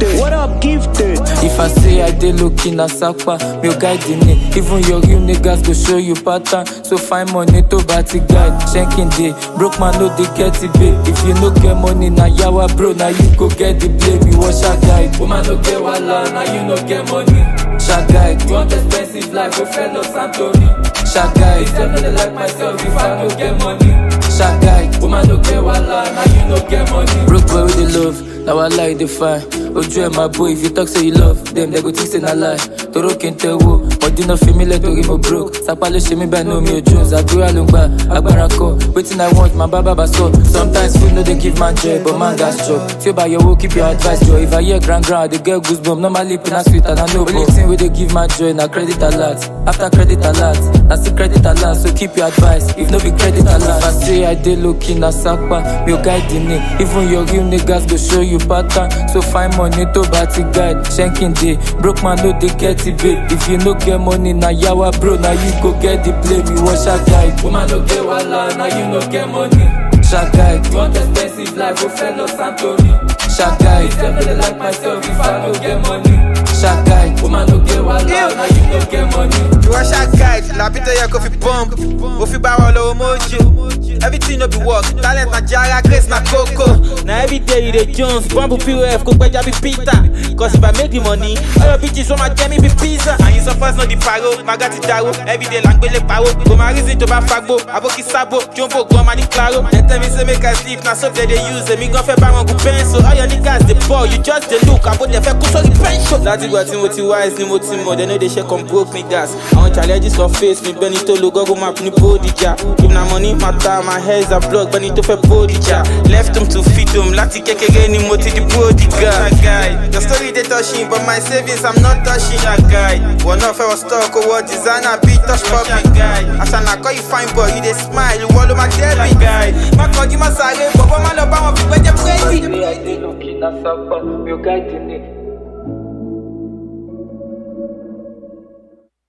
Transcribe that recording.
gifted? What up, gifted? If I say I dey low-key na sapa, mi ò guide ni. Even your real niggas go show you pattern. So find money to party guide. Shanking day, broke man no dey get it babe. If you no get money na yawa bro, na you go get the blame. You want shark guide. Woman no get wahala, na you no get money. Shark guide. You want expensive life, go fellow Santori. Shark guide. If them no dey like myself, if I no get money. Shark guide. Woman no get wahala, na you no get money. Broke boy with the love, na wahala you dey find. Ojú ẹ̀ máa bó if you talk say you love them, they go think say na lie. Toró kí n tẹ wo, ọdún náà fi mí lẹ̀ torí mo broke. Sapa ló ṣe mí bẹ́ẹ̀ ní omi ojú, Zàdúrà ló ń gbà, agbára kọ. Wetin I want, máa bá bàbá sọ. Sometimes food no dey give man joy, but man gas chop. Tí ó bá yọ owó, keep your advice jọ. If I hear grand grand, I dey get goosebump. Normally pain na sweet and I know Only thing wey dey give man joy na credit alert. After credit alert, na still credit alert, so keep your advice. If no be credit alert, if I say I dey low key na sapa, mi ò guide ni. Even your real niggas go show you pattern. So find money to party guide. Shanking day, broke man no dey get it babe. If you no get money na yawa bro, na you go get the blame. You want shark guide. Woman no get wahala, na you no get money. Shark guide. You want expensive life, go fellow Santori. Shark guide. If them no dey like myself, if I no get money. Shark guide. Woman no get wahala, na you no get money. ìwọ ṣá guide làbí tó yẹ kó fi bump mo fi bá wọn lọ́wọ́ mojo everything no be work talent na jara grace na koko. Na everyday you dey jones, bumble POF, kó gbẹ́jà bí Peter. Cause if I make the money, all your bitches wọ́n máa jẹ́ mi bí pizza. àyìn suppose no di paro maga ti daro everyday là ń gbélé paro kò máa reason tó bá fagbo aboki sabo jombo gan ma ní claro. dem tell me say make i sleep na soap dem dey use èmi gan fẹ́ bá wọn gun pencil all your niggas dey ball you just dey look àbò dẹ̀ fẹ́ kú sórí pension. láti ìgbà tí mo ti wise ni mo ti mọ̀ dem no dey ṣe come broke niggas. àwọn challenges kan face mi bẹ́ni tó lo google map ní bódìjà if na money matter my hair is a blog bẹ́ni tó fẹ́ bódìjà left him to feed him láti kékeré ni mo ti di bódìjà. your story dey touching but my savings i'm not touching. wọ́n náà fẹ́ wọ stock owó designer bí touch public. àṣànà kọ́ you fine boy you dey smile ìwọ ló máa dẹ́bi. má kọjú má sáré bọ̀bọ̀ má lọ bá wọn fi gbẹ́jẹ́ pírẹ́sì. Say I dey low key na sapa, mi ò guide ni.